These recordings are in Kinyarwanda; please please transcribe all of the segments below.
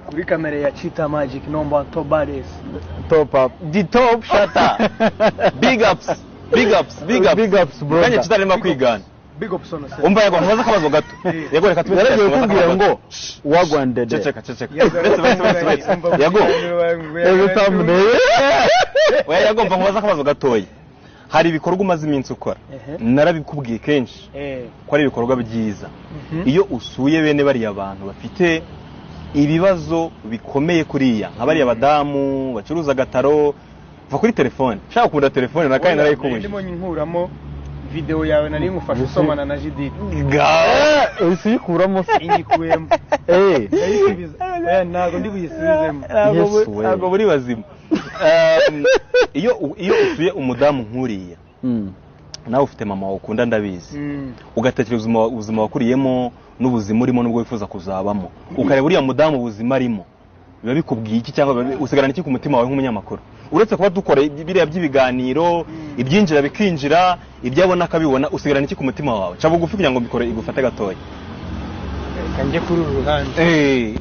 kuri kamera ya Cheetah Magic nomba Top Badass. top up the top shatter big ups big ups big ups big ups bro kandi tutarimo kwigana Big up Sono se. umva yego ntubaze akabazo gato yego reka tube yaragiye kubwira ngo wagwandede ceceka ceceka Yes, bese bese bese bese yego ejo thumbnail oya yego mva nkubaze akabazo gatoya hari ibikorwa umaze iminsi ukora Ehe. narabikubwiye kenshi Eh, ko ari ibikorwa byiza Mhm. iyo usuye bene bariya bantu bafite ibibazo bikomeye kuriya nka bariya badamu bacuruza agataro va kuri telefone nshaka kugura telefone na kandi narayikubuje ndimo nkuramo video yawe nari ngufashe usomana na Judith. Ga- uhise uyikuramo se Ingikuyemo. eh Ndayisubiza. Oya ntago ndi buyisubizemo. ntabwo Yes, bu- we. ntabwo buri bazima Um, iyo u- iyo usuye umudamu nkuriya Mm. nawe ufite mama ukunda ndabizi Mm. ugatekereza ubuzima- ubuzima wakuriyemo n'ubuzima urimo n'ubwo wifuza kuzabamo ukareba uriya mudamu ubuzima arimo biba bikubwiye iki cyangwa biba bi- usigarana iki ku mutima wawe nk'umunyamakuru uretse kuba dukora iby- biriya by'ibiganiro ibyinjira bikinjira ibyo abona akabibona usigarana iki ku mutima wawe ca bugufi kugira ngo mbikore igufate gatoya Reka njye kuri uru ruhande.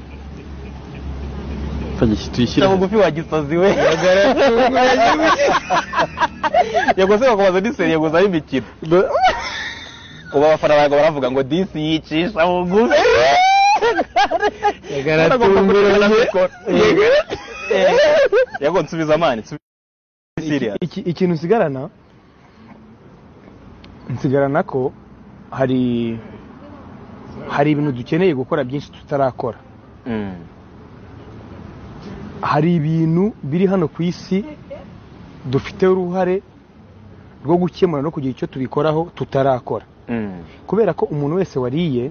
Fagishyira- tuyishyire ca bugufi wagisazi we yego se bakomeza diseri yego zayo imikino ubu abafana bawe baravuga ngo disi yicisha bugufi Yaratunguranye. yego nsubiza amani nsubiza serious Iki- ikintu nsigarana nsigarana ko hari hari ibintu dukeneye gukora byinshi tutarakora Mm. hari ibintu biri hano ku isi dufiteho uruhare rwo gukemura no kugira icyo tubikoraho tutarakora Mm. kubera ko umuntu wese wariye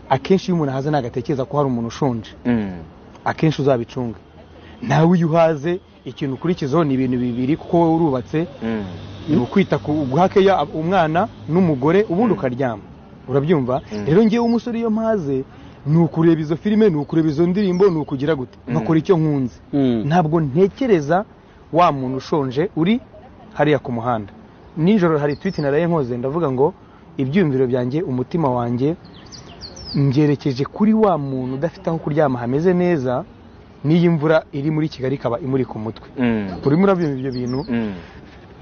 akenshi iyo umuntu ahaze ntabwo atekereza ko hari umuntu ushonje Mm. akenshi uzabicunga nawe iyo uhaze ikintu ukurikizaho ni ibintu bibiri kuko wowe urubatse Mm. ni ukwita ku guha keya umwana n'umugore ubundi ukaryama urabyumva Mm. rero ngewe umusore iyo mpaze ni ukureba izo filime ni ukureba izo ndirimbo ni ukugira gute nkakora icyo nkunze Mm. ntabwo ntekereza wa muntu ushonje uri hariya ku muhanda nijoro hari twiti naraye nkoze ndavuga ngo ibyiyumviro byanjye umutima wanjye ngerekeje kuri wa muntu udafite aho kuryama hameze neza n'iyi mvura iri muri kigali ikaba imuri ku mutwe Mm. urimo urabyumva ibyo bintu Mm.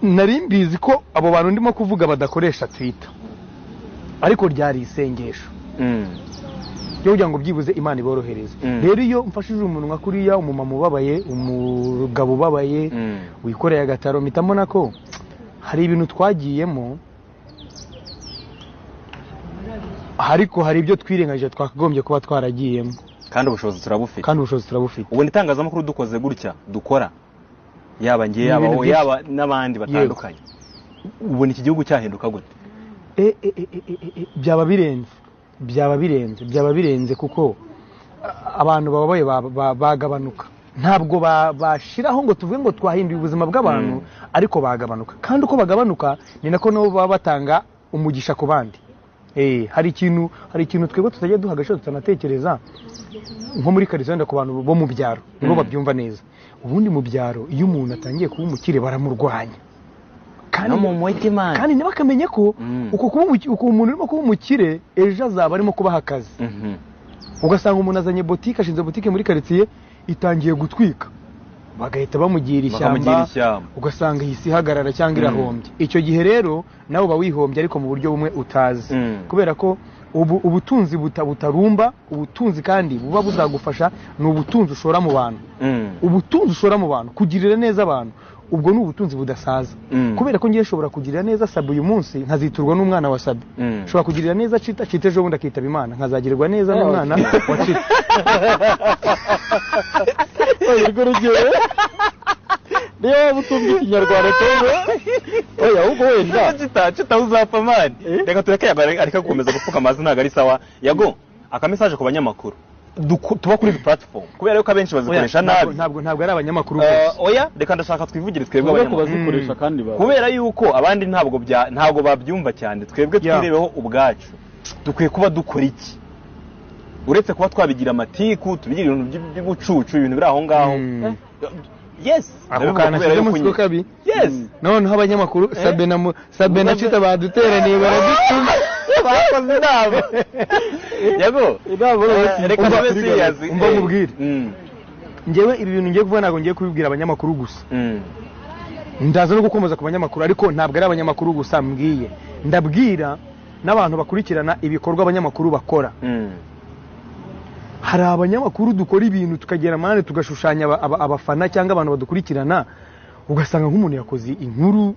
nari mbizi ko abo bantu ndimo kuvuga badakoresha twita ariko ryari isengesho Mm. ryo kugira ngo byibuze imana iborohereze Mm. rero iyo mfashije umunwa kuriya umumama ubabaye umugabo ubabaye Mm. wikoreye agataro mpita mbona ko hari ibintu twagiyemo ariko hari ibyo twirengagije twakagombye kuba twaragiyemo kandi ubushobozi turabufite kandi ubushobozi turabufite ubu itangazamakuru dukoze gutya dukora yaba njye Ni yaba ibintu wowe byinshi. yaba n'abandi batandukanye ubu ni iki gihugu cyahinduka gute e, e, e, e, e, e, byaba birenze byaba birenze byaba birenze kuko a- abantu bababaye ba- ba- bagabanuka ntabwo ba- bashiraho ngo tuvuge ngo twahinduye ubuzima bw'abantu ariko bagabanuka kandi uko bagabanuka ni nako nabo baba batanga umugisha ku bandi Eh, hari ikintu hari ikintu twebwe tutajya duha agaciro tutanatekereza nko muri karizenda ku bantu bo mu byaro nibo babyumva neza ubundi mu byaro iyo umuntu atangiye kuba umukire baramurwanya kandi mutima kandi ntibakamenye ko Mm. uko kuba umuki- uko umuntu urimo kuba umukire ejo azaba arimo kubaha akazi ugasanga umuntu azanye botike ashinze botike muri karitsiye itangiye gutwika bagahita bamugira ishyamba Bakamugira ishyamba. ugasanga iyi si ihagarara cyangwa irahombye icyo gihe rero nawe uba wihombye ariko mu buryo bumwe utazi Mm. kubera ko ubu ubutunzi buta- butarumba ubutunzi kandi buba buzagufasha ni ubutunzi ushora mu bantu ubutunzi ushora mu bantu kugirira neza abantu ubwo ni ubutunzi budasaza Mm. kubera ko ngiye nshobora kugirira neza sabe uyu munsi nkaziturwa n'umwana wa sabe Mm. nshobora kugirira neza cita cita ejo bundi akitaba imana nkazagirwa neza n'umwana wa cita Oya, urwo rugero niyo waba utumva ikinyarwanda cyangwa oya ahubwo wenda kitawe uzapfa mani reka tureke yago areka gukomeza gupfuka amazi ntabwo ari sawa yago akamesaje ku banyamakuru Duku- tuba kuri izi platform kubera yuko abenshi bazikoresha ntabwo nabi ntabwo ntabwo ari abanyamakuru Eh, bose oya reka ndashaka twivugire twebwe ubwo abanyamakuru bazikoresha kandi ba kubera yuko abandi ntabwo bya ntabwo babyumva cyane twebwe Yeah. twirebeho ubwacu dukwiye kuba dukora iki uretse kuba twabigira amatiku tubigira ibintu by- by'ubucucu ibintu biri aho ngaho Mm. Eh, yes ako ndabivuga kantu kubera ashyizemo yuko siko nyine- kabi yes noneho abanyamakuru sabe na mu- sabe na cita baduteraniye baradutuma bakoze inama yego inama Eh, reka umva tube serious umva Eh, nkubwire. mm. ngewe ibi bintu ngiye kuvuga ntabwo ngiye kubibwira abanyamakuru gusa Mm. ndaza no gukomeza ku banyamakuru ariko ntabwo ari abanyamakuru gusa mbwiye ndabwira n'abantu bakurikirana ibikorwa abanyamakuru bakora Mm. hari abanyamakuru dukora ibintu tukagera amande tugashushanya aba- aba- abafana cyangwa abantu badukurikirana ugasanga nk'umuntu yakoze inkuru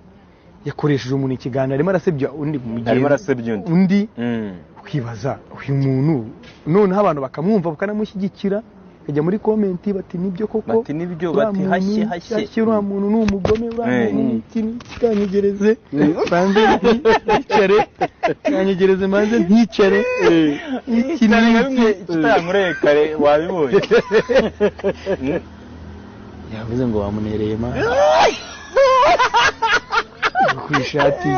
yakoresheje umuntu ikiganiro arimo arasebya undi arimo mugenzi arasebya undi undi Mm. ukibaza uyu muntu noneho abantu bakamwumva bakanamushyigikira bakajya muri komenti bati nibyo koko bati nibyo uriya bati muntu hashye ni- hashye hashye uriya muntu ni umugome uriya Eh. muntu ni iki ni iki, kanyegereze banze nticare kanyegereze banze nticare iki Cyane nka ni bimwe kitankureye kare wabibonye Mm. yavuze ngo wamunereye ma ku ishati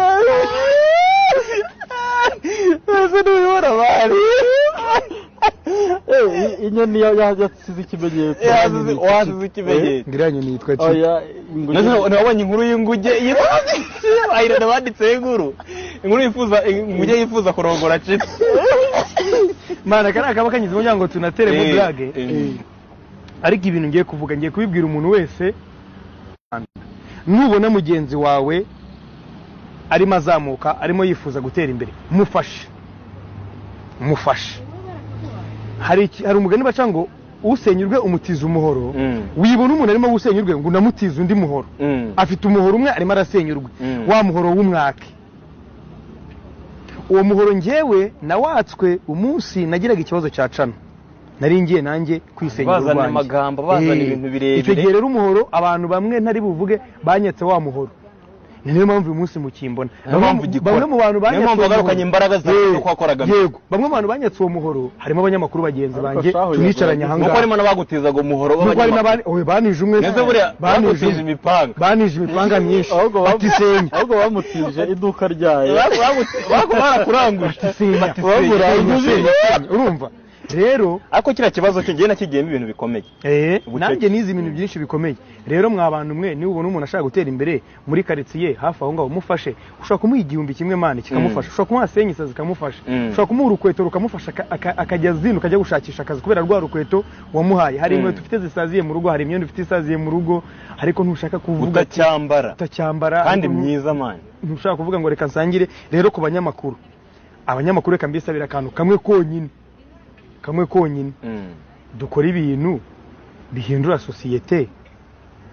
ese ntibibona abari inyoni ya- ya- yasize ikimenyetso Yasize- wasize ikimenyetso. ngiriya nyoni yitwa ki oya None inguge nabonye inkuru y'inguge ayirana banditseho inkuru inkuru yifuza inguge yifuza kurongora cipi mana kariya kaba kanyuze mu muryango tunatere mu burage Eh, ariko ibintu ngiye kuvuga ngiye kubibwira umuntu wese nubona mugenzi wawe arimo azamuka arimo yifuza gutera imbere mufashe mufashe hari iki- hari umugani baca ngo usenyurwe umutiza umuhoro Mm. wibona umuntu arimo gusenyurwe ngo unamutiza undi muhoro mm. afite umuhoro umwe arimo arasenyurwa Mm. wa muhoro w'umwake uwo muhoro ngewe nawatswe umunsi nagiraga ikibazo cya cano nari ngiye nanjye kwisenyura Bazana urwanjye. amagambo, bazana Eh, ibintu birebire. icyo gihe rero umuhoro abantu bamwe ntari buvuge banyetse wa muhoro ni nayo mpamvu uyu munsi mukimbona Niyo mpamvu Bamwe- ugikora. bamwe mu bantu Niyo banyatse mpamvu uwo wagarukanye muhoro. imbaraga zawe Eh, nuko wakoraga. yego bamwe mu bantu banyatse uwo muhoro harimo abanyamakuru bagenzi Ariko banjye shahu tunicaranye yaguye. ahangaha nuko harimo n'abagutizaga umuhoro nuko hari n'abandi oye, banije umwe Mbese buriya banije umwe. bagutije imipanga banije imipanga myinshi ahubwo bamu- bati senya ahubwo bamutije iduka ryayo Bagu- bagu- bagu- barakuranguje senya Bati senya. Senya, senya, senya. urumva rero ariko kiriya kibazo cye njye nakigiyemo ibintu bikomeye eh, Ubucece. nanjye nize ibintu byinshi bikomeye rero mwa bantu mwe niba ubona umuntu ashaka gutera imbere muri karitsiye hafi aho ngaho mufashe ushobora kumuha igihumbi kimwe mani kikamufasha ushobora kumuha senyisa zikamufasha Mm. ushobora kumuha urukweto rukamufasha aka- aka- akajya zino akajya gushakisha akazi kubera rwa rukweto wamuhaye hari Mm. inkweto ufite zisaziye mu rugo hari imyenda ufite isaziye mu rugo ariko ntushaka kuvuga ati, utacyambara utacyambara kandi ariko ntu- myiza mani ntushaka kuvuga ngo reka nsangire rero ku banyamakuru abanyamakuru reka mbisabira akantu kamwe konyine kamwe konyine Mm. dukora ibintu bihindura sosiyete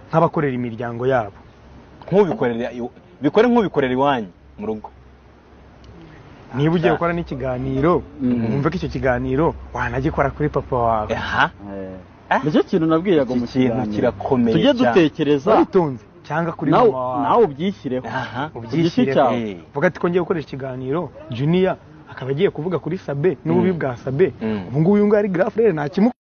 nk'abakorera imiryango yabo nk'ubikorera iw- bikore nk'ubikorera iwanyu mu rugo niba ugiye Ah. gukora n'ikiganiro Mhm. wumve ko icyo kiganiro wanagikora kuri papa wawe aha Eh, nicyo kintu nabwiraga Iki mu kintu kiganiro. kirakomeye tujye cyane. dutekereza witonze cyangwa kuri nawe mama nawe wawe ubyishyireho aha ubyishyire igice cyawe. Eh. vuga ati ko ngiye gukoresha ikiganiro juniya akaba agiye kuvuga kuri sabe n'ububi Mm. bwa sabe Mm. ubu ngubu uyu nguyu ari girafurere ntakimukora